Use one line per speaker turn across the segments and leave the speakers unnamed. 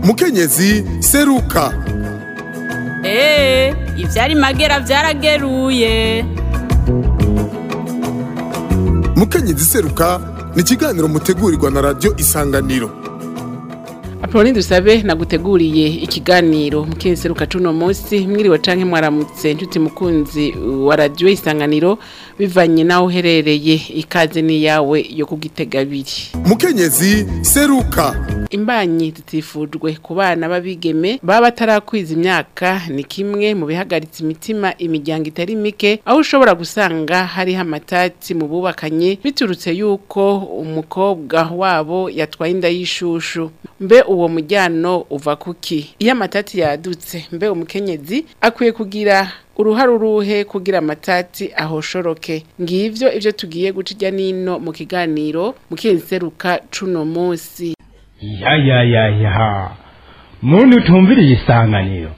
mukenyezi seruka
eee ivyari magera vyarageruye
mukenyezi seruka ni ikiganiro mutegurirwa na radiyo isanganiro
Apolline dusabe naguteguriye ikiganiro mukenseruka cuno munsi mwiriwe canke mwaramutse ntuti mukunzi wa radio isanganiro bivanye naho uherereye ikaze ni yawe yo kugitega abiri
mukenyezi seruka
imbanyi zitifujwe ku bana b'abigeme baba batarakwiza imyaka ni kimwe mu bihagaritse imitima imiryango itari mike aho ushobora gusanga hariho amatati mu bubakanye biturutse yuko umukobwa wabo yatwaye inda y'ishushu mbe uwo mujyano uva kuki iyo amatati yadutse mbe umukenyezi akwiye kugira uruhare uruhe kugira amatati ahoshoroke ngivyo ivyo tugiye guca irya nino mu kiganiro mukenseruka cuno munsi
ya ya ya ya muntu utumviriye isanganiro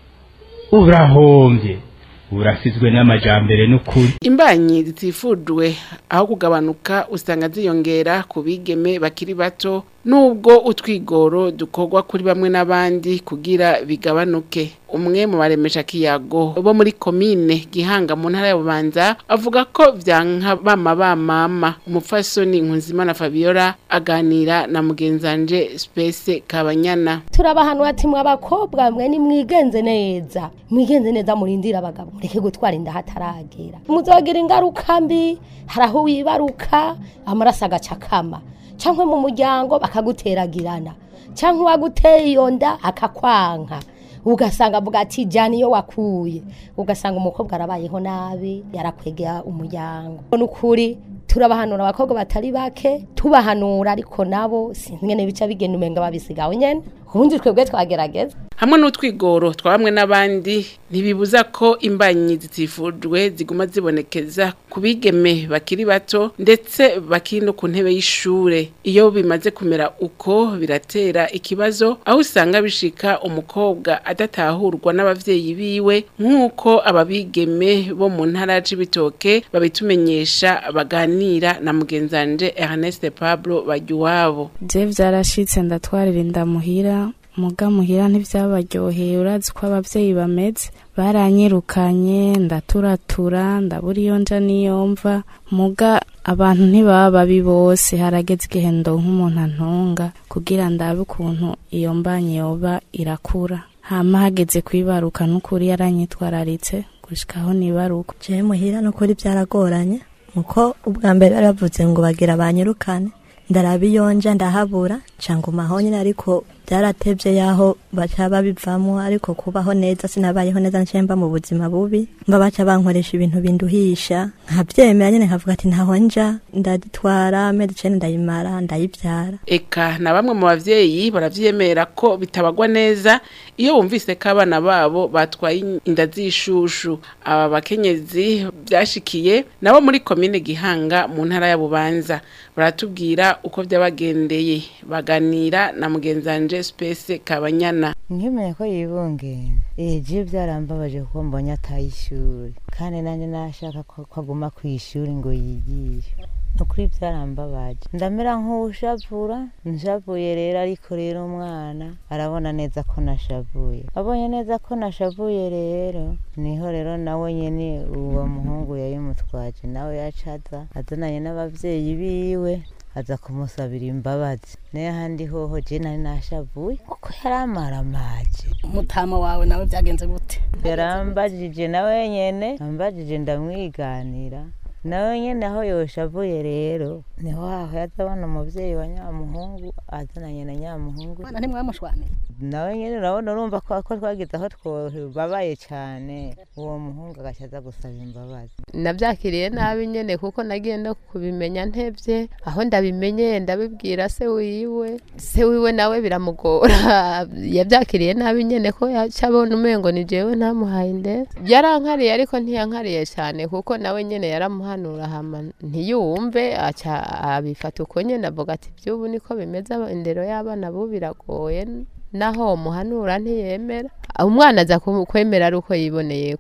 urahombye urasizwe n'amajambere n'ukuri
imbanyi zitifujwe aho kugabanuka usanga ziyongera ku bigeme bakiri bato nubwo utwigoro dukorwa kuri bamwe n'abandi kugira bigabanuke umwe mu baremesha kiyago bo muri komine gihanga mu ntara ya bubanza avuga ko vyanka bama bamama umupfasoni nkunzimana fabiola aganira na mugenzanje space kabanyana
turabahanura ati mwe abakobwa mwe nimwigenze neza mwigenze neza murindira abagabo mureke gutwara inda hataragera muzogira ingaruka mbi hari aho wibaruka amaraso agacakama cyangwa mu muryango bakaguteragirana cyangwa uwaguteye iyo nda akakwanka ugasanga avuga ati jyana iyo wakuye ugasanga umukobwa arabayeho nabi yarakwegera umuryango ni ukuri turabahanura abakobwa batari bake tubahanura ariko nabo sinzi ngene bica bigenda umenga babisigawe nyene ubundi twebwe twagerageza
hamwe n'utwigoro twa bamwe n'abandi ntibibuza ko imbanyi zitifujwe ziguma zibonekeza ku bigeme bakiri bato ndetse bakiri no ku ntebe y'ishure iyo bimaze kumera uko biratera ikibazo aho usanga bishika umukobwa adatahurwa n'abavyeyi biwe nk'uko ababigeme bo mu ntara c'ibitoke babitumenyesha baganira na mugenzanje Ernest Pablo Bajuwabo
je vyarashitse ndatwarira inda muhira muga muhira ntivyabaryoheye urazi ko abavyeyi bameze baranyirukanye ndaturatura ndabura iyo nja niyo mva muga abantu ntibaba babi bose harageze igihe ndonka umuntu antunga kugira ndabe ukuntu iyo mbanyi yoba irakura hama hageze kwibaruka n'ukuri yaranyitwararitse gushikaho nibaruka
jewe muhira n'ukuri byaragoranye muko ubwa mbere bari bavuze ngo bagira banyirukane ndaraba iyo nja ndahabura cangumaho nyine ariko byaratevye yaho baca babivamo ariko kubaho neza sinabayeho neza nce mba mu buzima bubi mba baca bankoresha ibintu binduhisha nkavyemera nyene nkavuga ati ntaho nja ndaditwara amezi icenda ndayimara ndayivyara
eka na bamwe mu bavyeyi baravyemera ko bitabagwa neza iyo bumvise ko abana babo batwaye inda z'ishushu aba bakenyezi byashikiye nabo muri komine gihanga mu ntara ya bubanza baratubwira uko vyabagendeye baganira na mugenzanje space kabanyana
nkimenya ko yibungenze eje byarambabaje kuko mbonye ataye ishuri kandi nanjye nashaka ko ko aguma ku ishuri ngo yigishe nukuri byarambabaje ndamera nk'ushavura nshavuye rero ariko rero umwana arabona neza ko nashavuye abonye neza ko nashavuye rero niho rero nawe nyene uwo muhungu yayimutwaje nawe yacaza azananye n'abavyeyi biwe aza kumusabira imbabazi nayo handi hoho je nari nashavuye kuko yari amaramaje
umutama wawe nawe byagenze gute
yarambajije nawe nyene ambajije ndamwiganira nawe nyene aho yoshavuye rero niho haho yazabona umuvyeyi wa nyamuhungu azananye na nyamuhungu
mwana ntimwamushwanira
nawe nyene urabona urumva ko ko twagize aho twababaye cane uwo muhungu agaca aza gusaba imbabazi
nabyakiriye nabi nyene kuko nagiye no kubimenya ntevye aho ndabimenye ndabibwira se wiwe se wiwe nawe biramugora yabyakiriye nabi nyene ko yaca abona umengo ni jewe ntamuhaye indero yarankariye ariko ntiyankariye cane kuko nawe nyene yaramuhanura hama ntiyumve aca abifata uko nyene avuga ati by'ubu niko bimeze indero y'abana bo biragoye naho muhanura ntiyemera umwana aza kwemera ari uko yiboneyeko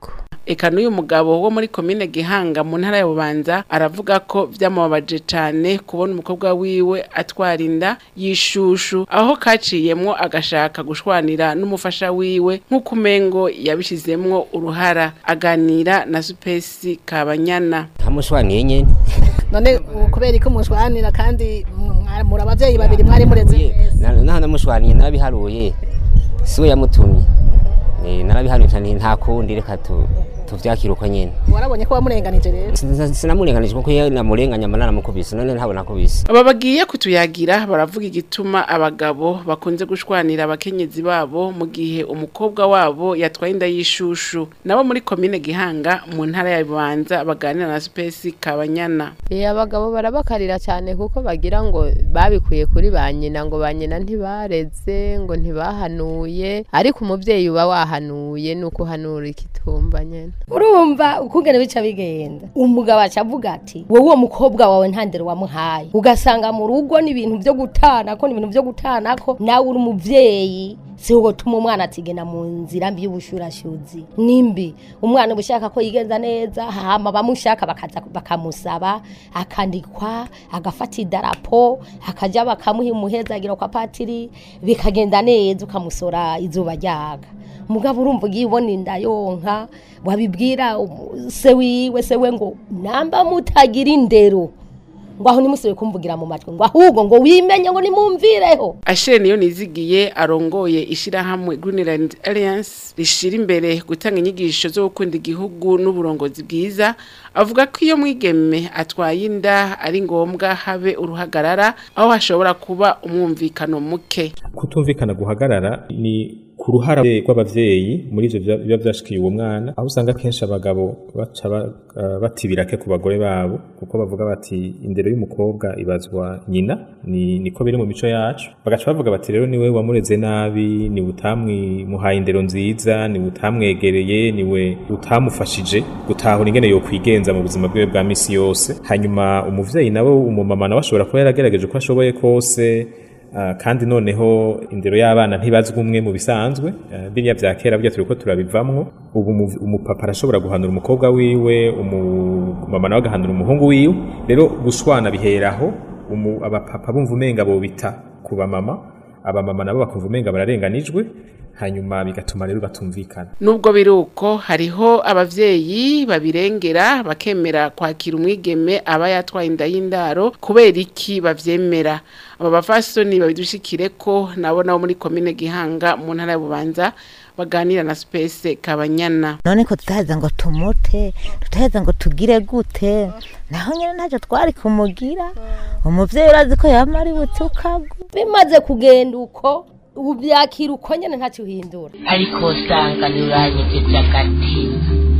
eka n'uyu mugabo wo muri komine Gihanga mu ntara ya Bubanza aravuga ko vyamubabaje cane kubona umukobwa wiwe atwara inda yishushu aho kaciyemwo agashaka gushwanira n'umufasha wiwe nk'uko umengo yabishizemwo uruhara aganira na Supesi Kabanyana
ntamushwaniye nyene
none ubu kubera ko mushwanira kandi mwa- muri abavyeyi babiri mwari mureze neza
naho namushwaniye narabiharuye siwe yamutumye Eh, narabiharuye cyane nta kundi reka tu- tuvyakire uko nyene
warabonye ko wamurenganije rero
Sin- sinamurenganije kuko iyo namurenganya mba naramukubise none ntabwo nakubise
aba bagiye kutuyagira baravuga igituma abagabo bakunze gushwanira abakenyezi babo mu gihe umukobwa wabo yatwaye inda y'ishushu nabo muri komine Gihanga mu ntara ya Bubanza baganira na Space Kabanyana
Eh abagabo barabakarira cyane kuko bagira ngo babikuye kuri ba nyina ngo ba nyina ntibareze ngo ntibahanuye ariko umuvyeyi uba wahanuye nuko uhanura ikitumba nyene
urumva ukungene bica bigenda umugabo aca avuga ati wowe uwo mukobwa wawe nta ndero wamuhaye ugasanga mu rugo ni ibintu byo gutanako ni ibintu byo gutanako nawe uri umuvyeyi si wowe tuma umwana atigena mu nzira mbi y'ubushurashuzi nimbi umwana uba ushaka ko yigenza neza hama bamushaka bakaza bakamusaba akandikwa agafata idarapo akaja bakamuha umuhezagiro kwa patiri bikagenda neza ukamusora izuba ryaga mugabo urumva ugiye ubona inda yonka wabibwira umu- se wiwe se we ngo namba mutagira indero ngo aho nimusibe kumvugira mu matwi ngo ahubwo ngo wimenye ngo nimumvireho
Ashere niyo nizigiye arongoye ishirahamwe Greenland Alliance rishira imbere gutanga inyigisho zo gukunda igihugu n'uburongozi bwiza avuga ko iyo mwigeme atwaye inda ari ngombwa habe uruhagarara aho hashobora kuba umwumvikano muke
kutumvikana guhagarara ni ku ruhara rw'abavyeyi muri ivyo vya- biba vyashikiye uwo mwana aho usanga kenshi abagabo baca ba- eh, batibirake ku bagore babo kuko bavuga bati indero y'umukobwa ibazwa nyina ni niko biri mu mico yacu bagaca bavuga bati rero niwe wamureze nabi ni utamwimuhaye indero nziza ni utamwegereye niwe utamufashije gutahura ingene yokwigenza mu buzima bwiwe bwa misi yose hanyuma umuvyeyi nawe umumama nawe ashobora kuba yaragerageje uko ashoboye kose Ah, kandi noneho indero y'abana ntibazwa umwe mu bisanzwe Ah, biriya vya kera burya turiko turabivamwo ubu umu- umupapa arashobora guhanura umukobwa wiwe umumama nawe agahanura umuhungu wiwe rero gushwana biheraho umu- abapapa bumva umenga bobita ku bamama abamama nabo bakumva umenga bararenganijwe hanyuma bigatuma rero batumvikana
Nubwo biruko hariho abavyeyi babirengera bakemera kwakira umwigeme aba yatwaye inda y'indaro kubera iki bavyemera aba bafasoni babidushikire ko nabo nabo muri komine Gihanga mu ntara ya Bubanza baganira na Space Kabanyana
none ko tutaheza ngo tumute tutaheza ngo tugire gute naho nyine ntacyo twari kumugira umuvyeyi urazi ko yama ari butukagwa
bimaze kugenda uko ubu byakira uko nyine ntacyo uhindura
ariko usanga ntiuranyegeje agatima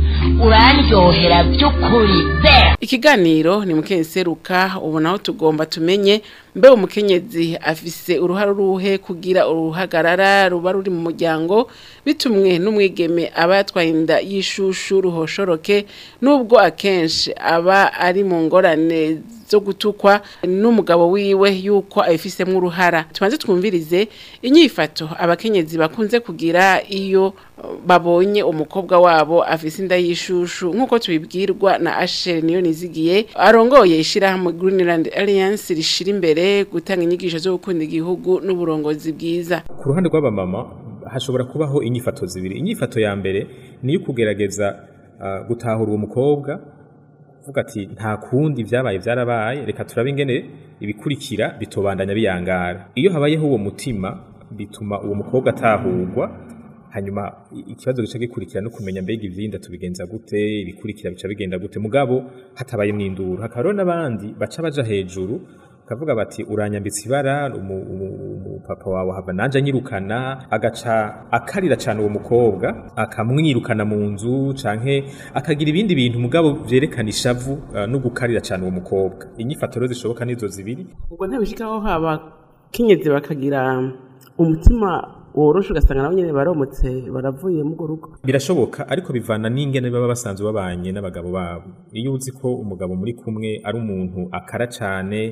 urandyohera by'ukuri be
Ikiganiro ni mukenseruka ubu naho tugomba tumenye mbe umukenyezi afise uruhara ruhe kugira uruhagarara ruba ruri mu muryango bitumwe n'umwigeme aba yatwaye inda y'ishushu ruhoshoroke nubwo akenshi aba ari mu ngorane zo gutukwa n'umugabo wiwe yuko abifisemo uruhara tubanze twumvirize inyifato abakenyezi bakunze kugira iyo uh, babonye umukobwa wabo afise inda y'ishushu nk'uko tubibwirwa na Asher niyo nizigiye arongoye ishirahamwe Greenland Alliance rishira imbere gutanga inyigisho zo gukunda igihugu n'uburongozi bwiza
ku ruhande rw'abamama hashobora kubaho inyifato zibiri inyifato ya mbere ni iyo kugerageza ah, gutahura uwo mukobwa vuga ati nta kundi vyabaye vyarabaye reka turabe ingene ibikurikira bitobandanya biyangara iyo habayeho uwo mutima bituma uwo mukobwa atahurwa hanyuma i- ikibazo gica gikurikira no kumenya mbega ivyinda tubigenza gute ibikurikira bica bigenda gute mugabo hatabaye mwinduru hakaba rero n'abandi baca baja hejuru kavuga bati uranyambitse ibara umu- umu- umupapa wawe hava nanje anyirukana agaca akarira cyane uwo mukobwa akamwirukana mu nzu canke akagira ibindi bintu mugabo vyerekana ishavu uh, no gukarira cyane uwo mukobwa inyifato rero zishoboka nizo zibiri
ubwo ntibishikaho haba kenyezi bakagira umutima woroshe ugasanga nabo nyene baromotse baravuye mu rugo
birashoboka ariko bivana n'ingene baba basanzwe babanye n'abagabo babo iyo uzi ko umugabo muri kumwe ari umuntu akara cyane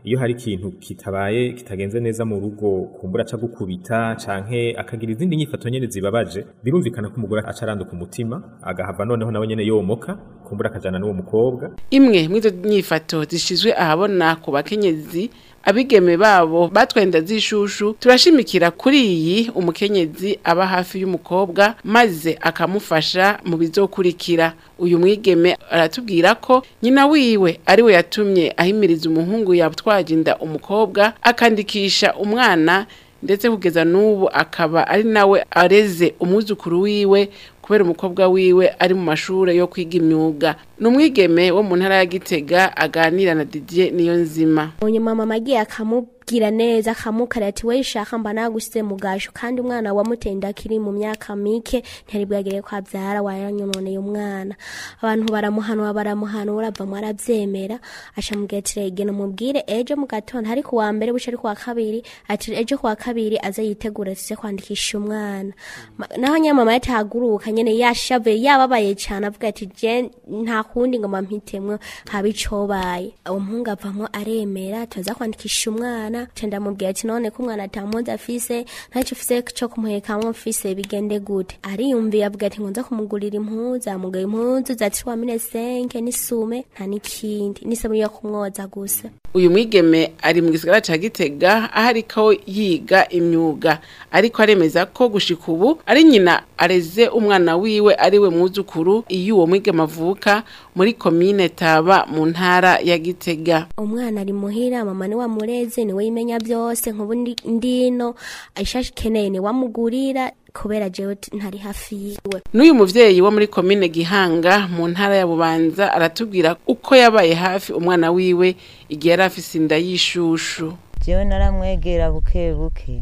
iyo hari ikintu kitabaye kitagenze neza mu rugo kumbura aca gukubita canke akagira izindi nyifato nyene zibabaje birumvikana ko umugore aca aranduka umutima agahava noneho nawe nyene yomoka kumbura akajana n'uwo mukobwa
imwe mw'izo nyifato zishizwe ahabona ku bakenyezi abigeme babo batwenda zishushu turashimikira kuri iyi umukenyezi aba hafi y'umukobwa maze akamufasha mu bizokurikira uyu mwigeme aratubwira ko nyina wiwe ari we yatumye ahimiriza umuhungu yatwaje inda umukobwa akandikisha umwana ndetse kugeza n'ubu akaba ari nawe areze umwuzukuru wiwe kubera umukobwa wiwe ari mu mashuri yo kwiga imyuga ni umwigeme wo mu ntara ya gitega aganira na didier niyo nzima
nyuma mama agiye akamubwira neza akamukara ati we shaka mba nagusize mu gasho kandi umwana wamutenda akiri mu myaka mike ntiyari bwagere ko abyara waranyononeye umwana abantu baramuhanura baramuhanura bamwe arabyemera acamubwira ati rege numubwire ejo mu gatondo ariko wa mbere buce ariko wa kabiri ati ejo ku wa kabiri aze yitegura tuze kwandikisha umwana Ma- naho nyine mama yatahaguruka nyene yashavuye yababaye cyane avuga ati je nta kundi ngo mampitemwo haba icobaye uwo muhungu avamwo aremera tuza kwandikisha umwana ca ndamubwira ati none ko umwana atamuzi afise ntacyo ufise co kumuhekamwo mfise bigende gute ariyumviye avuga ati nkunza kumugurira impuzu amugaye impuzu zatirwa mine senke n'isume nta n'ikindi n'isabuni yo kumwoza gusa
uyu mwigeme ari mu gisagara ca gitega aho ariko yiga imyuga ariko aremeza ko gushika ubu ari nyina areze umwana wiwe ari we mwuzukuru iyo uwo mwigeme avuka muri komine taba mu ntara ya gitega
umwana ari muhira mama ni wamureze niwe yimenya byose nkubu ndi- ndino ishashi keneye ni wamugurira kubera jewe t- ntari hafi yiwe
n'uyu muvyeyi wo muri komine gihanga mu ntara ya bubanza aratubwira uko yabaye hafi umwana wiwe igihe yari afise inda y'ishushu
jewe naramwegera buke buke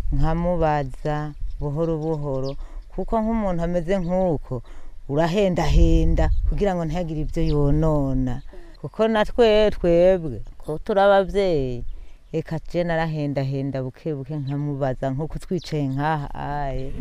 nkamubaza buhoro buhoro kuko nk'umuntu ameze nk'uko urahendahenda kugira ngo ntihagire ibyo yonona kuko natwe twebwe ko turi ababyeyi reka je narahendahenda buke buke nkamubaza nk'uko twicaye nk'aha aye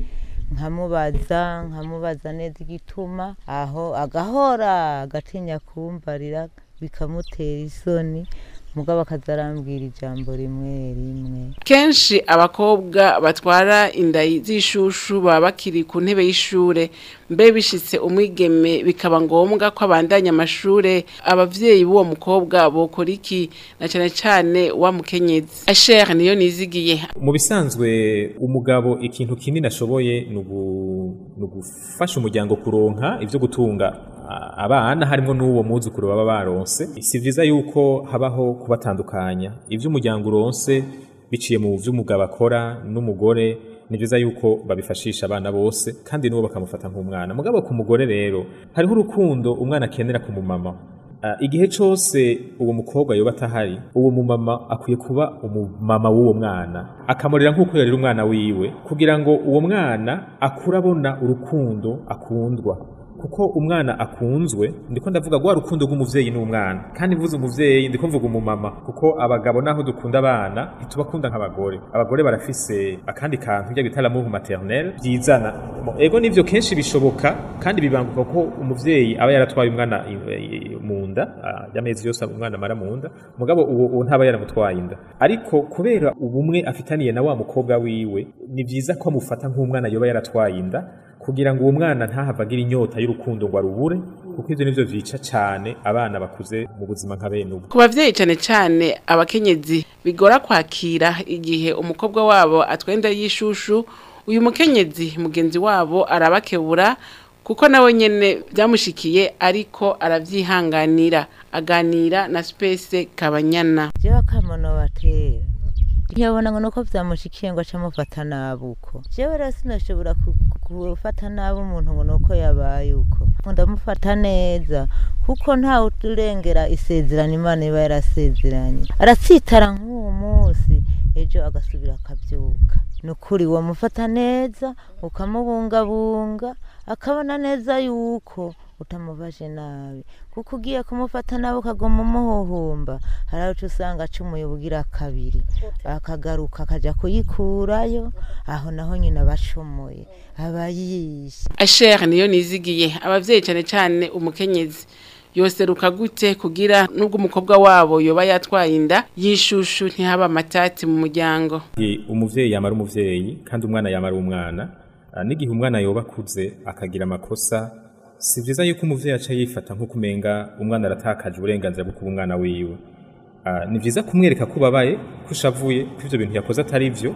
nkamubaza nkamubaza neza igituma aho agahora agatinya kumbarira bikamutera isoni mugabo akazarambwira ijambo rimwe rimwe
kenshi abakobwa batwara inda z'ishushu baba bakiri ku ntebe y'ishure mbe bishitse umwigeme bikaba ngombwa ko abandanya amashure abavyeyi b'uwo mukobwa bokora iki na cane cane wa mukenyezi asher niyo nizigiye
mu bisanzwe umugabo ikintu kinini ashoboye ni ugu- ni ugufasha umuryango kuronka ibyo gutunga a- abana harimo n'uwo mwuzukuru baba baronse si vyiza yuko habaho kubatandukanya ibyo umuryango uronse biciye mu byo umugabo akora n'umugore ni byiza yuko babifashisha abana bose kandi n'uwo bakamufata nk'umwana mugabo ku mugore rero hariho urukundo umwana akenera ku mumama Ah, igihe cyose uwo mukobwa yoba atahari uwo mumama akwiye kuba umumama w'uwo mwana akamurera nk'uko yarera umwana wiwe kugira ngo uwo mwana akure abona urukundo akundwa kuko umwana akunzwe ndiko ndavuga rwa rukundo rw'umuvyeyi n'umwana kandi mvuze umuvyeyi ndiko mvuga umumama kuko abagabo naho dukunda abana ntitubakunda nk'abagore abagore barafise akandi kantu bya bita l'amour maternel byizana Mo- ego nivyo kenshi bishoboka kandi bibanguka ko umuvyeyi aba yaratwaye umwana i- i- mu nda ah, y'amezi yose umwana amara mu nda mugabo uwo uwo ntaba yaramutwaye inda ariko kubera ubumwe afitaniye na wa mukobwa wiwe ni vyiza ko amufata nk'umwana yoba yaratwaye inda kugira ngo uwo mwana ntahave agira inyota y'urukundo ngo arubure kuko ivyo nivyo vyica cane abana bakuze mu buzima nka bene ubu
ku bavyeyi cane cane abakenyezi bigora kwakira igihe umukobwa wabo atwenda y'ishushu uyu mukenyezi mugenzi wabo arabakebura kuko nawe nyene byamushikiye ariko aravyihanganira aganira na Space Kabanyana
jewe akamono batera ntiyabona ngo nuko vyamushikiye ngo aca amufata nabi uko jewe rero sinashobora ku- ku- gufata nabi umuntu ngo nuko yabaye uko ngo ndamufata neza kuko ntawe urengera isezerano imana iba yarasezeranye aratsitara nk'uwo munsi ejo agasubira akabyuka ni ukuri wamufata neza ukamubungabunga akabona neza yuko utamubaje nabi kuko ugiye kumufata nabi ukagoma umuhuhumba hari aho uca usanga acumuye ubugira kabiri akagaruka akajya kuyikurayo aho naho nyine aba acumuye aba yishe
Asher niyo nizigiye abavyeyi cane cane umukenyezi yoseruka gute kugira nubwo umukobwa wabo yoba yatwaye inda yishushu ntihaba amatati mu muryango
Igihe umuvyeyi yamara umuvyeyi kandi umwana yamara umwana ah, n'igihe umwana yoba akuze akagira amakosa si vyiza yuko umuvyeyi aca yifata nk'uko umenga umwana aratakaje uburenganzira bwo kuba umwana wiwe Ah, ni vyiza kumwereka ko ubabaye ko ushavuye ko ivyo bintu yakoze atari vyo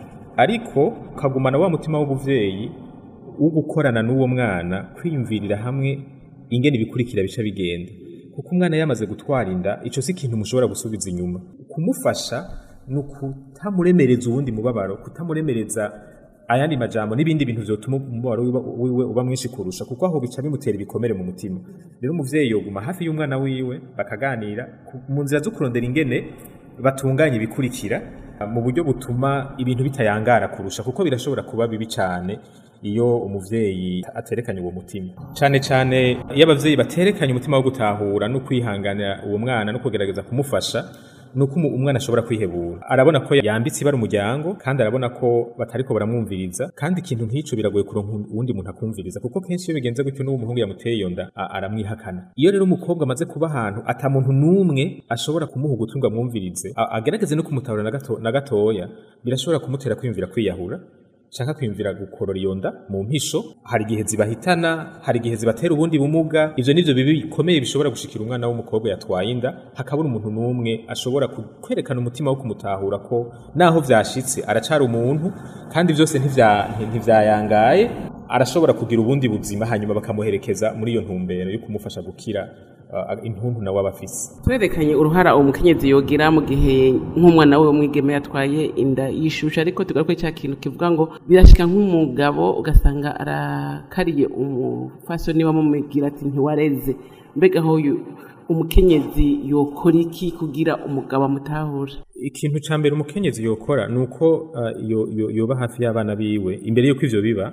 ariko ukagumana wa mutima w'ubuvyeyi wo gukorana n'uwo mwana kwiyumvirira hamwe ingene ibikurikira bica bigenda kuko umwana yamaze gutwara inda ico si ikintu mushobora gusubiza inyuma kumufasha ni ukutamuremereza uwundi mubabaro kutamuremereza ayandi majambo n'ibindi bintu vyotuma umubabaro wiwe- wiwe uba mwinshi kurusha kuko aho bica bimutera ibikomere mu mutima rero umuvyeyi yoguma hafi y'umwana wiwe bakaganira ku- mu nzira zo kurondera ingene batunganya ibikurikira mu buryo butuma ibintu bitayangara kurusha kuko birashobora kuba bibi cyane iyo umuvyeyi aterekanye uwo mutima cyane cyane iyo abavyeyi baterekanye umutima wo gutahura no kwihanganira uwo mwana no kugerageza kumufasha nuko umu- umwana ashobora kwihebura arabona ko yambitse ibara umuryango kandi arabona ko batariko baramwumviriza kandi ikintu nk'ico biragoye kuronka uwundi muntu akumviriza kuko kenshi iyo bigenze gutyo n'uwo muhungu yamuteye iyo nda a- aramwihakana iyo rero umukobwa amaze kuba ahantu ata muntu n'umwe ashobora kumuha ugutwi ngo amwumvirize a- agerageze no kumutahura na gato- na gatoya birashobora kumutera kwiyumvira kwiyahura shaka kwiyumvira gukorora iyo nda mu mpisho hari igihe zibahitana hari igihe zibatera ubundi bumuga ivyo nivyo bibi bikomeye bishobora gushikira umwana w'umukobwa yatwaye inda hakabura umuntu n'umwe ashobora ku- kwerekana umutima wo kumutahura ko naho vyashitse aracari umuntu kandi vyose ntivya- nti- ntivyayangaye arashobora kugira ubundi buzima hanyuma bakamuherekeza muri iyo ntumbero yo kumufasha gukira uh, intuntu nawe aba afise
twerekanye uruhara umukenyezi yogira mu gihe nk'umwana we w'umwigeme yatwaye inda yishusha ariko tugaruke cya kintu kivuga ngo birashika nk'umugabo ugasanga arakariye umufasoni wamumubwira ati ntiwareze mbega aho yu- umukenyezi yokora iki kugira umugabo amutahure
ikintu ca mbere umukenyezi yokora ni uko uh, yo- yo- yoba hafi y'abana biwe imbere y'uko ivyo biba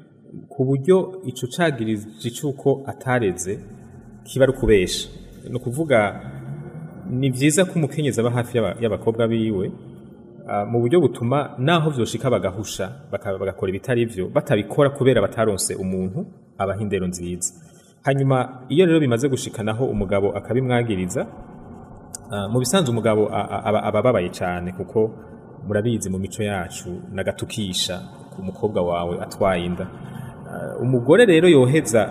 ku buryo ico cagirije c'uko atareze kiba ari ukubesha ni ukuvuga ni vyiza ko umukenyezi aba hafi y'aba- y'abakobwa biwe uh, mu buryo butuma naho vyoshika bagahusha baka- bagakora ibitari vyo batabikora kubera bataronse umuntu abaha indero nziza hanyuma iyo rero bimaze gushikanaho umugabo akabimwagiriza Ah, mu bisanzwe umugabo a- a- aba aba ababaye cyane kuko murabizi mu mico yacu nagatukisha ku mukobwa wawe atwaye inda Ah, umugore rero yoheza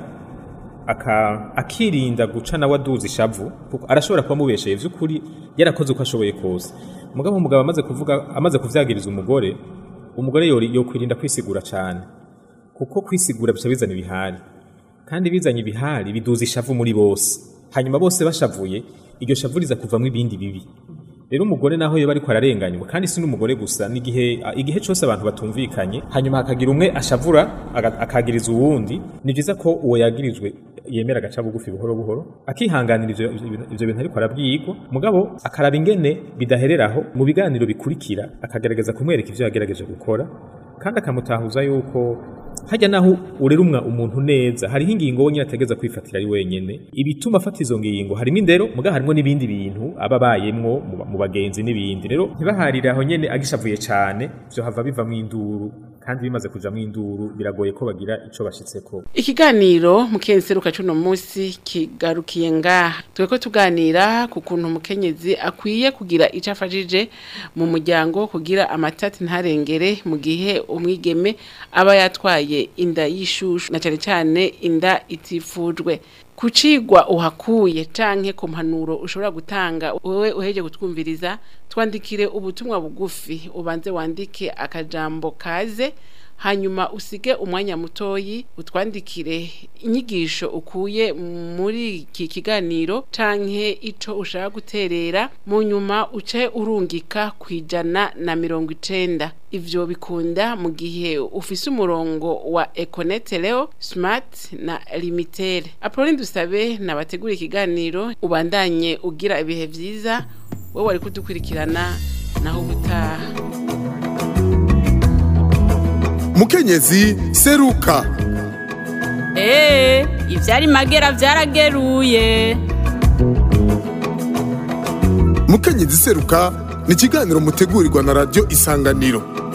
aka- akirinda guca nawe aduza ishavu kuko arashobora kuba amubesheye vy'ukuri yarakoze uko ashoboye kose mugabo umugabo amaze kuvuga amaze kuvyagiriza umugore umugore yori- yokwirinda kwisigura cyane kuko kwisigura bica bizana ibihari kandi bizanye ibihari biduza ishavu muri bose hanyuma bose bashavuye iryo shavu riza kuvamwo ibindi bibi rero umugore naho yoba ariko ararenganywa kandi si n'umugore gusa n'igihe a- igihe cyose abantu batumvikanye hanyuma hakagira umwe ashavura aga- akagiriza uwundi ni byiza ko uwo yagirijwe yemera agaca bugufi buhoro buhoro akihanganira ivyo ivyo- ivyo bintu ariko arabyigwa mugabo akaraba ingene bidahereraho mu biganiro bikurikira akagerageza kumwereka ivyo yagerageje gukora kandi akamutahuza yuko hajya naho urera umwa umuntu neza hariho ingingo wenyine ategeza kwifatira ari wenyene ibituma afata izo ngingo harimo indero muga harimo n'ibindi bintu aba abayemwo mu ba- mu bagenzi n'ibindi rero ntibaharire aho nyene agishavuye cane vyo hava bivamwo induru kandi bimaze kujamwo induru biragoye ko bagira ico bashitseko
ikiganiro mukenseruka cuno munsi kigarukiye ngaha tweko tuganira ku kuntu umukenyezi akwiye kugira ico afashije mu muryango kugira amatati ntarengere mu gihe umwigeme aba yatwaye inda y'ishushu na cane cane inda itifujwe kucigwa uhakuye canke ku mpanuro ushobora gutanga wewe uheje gutwumviriza twandikire ubutumwa bugufi ubanze wandike akajambo kaze hanyuma usige umwanya mutoyi utwandikire inyigisho ukuye muri iki kiganiro canke ico ushaka guterera mu nyuma uce urungika kwijana na mirongo icenda ivyo bikunda mu gihe ufise umurongo wa Econet Leo Smart na Limitel Apolline dusabe nabategura ikiganiro ubandanye ugira ibihe vyiza wewe wari kudukurikirana naho ubutaha
mukenyezi seruka
Ee, ivyari magera vyarageruye.
mukenyezi seruka ni ikiganiro mutegurirwa na radiyo isanganiro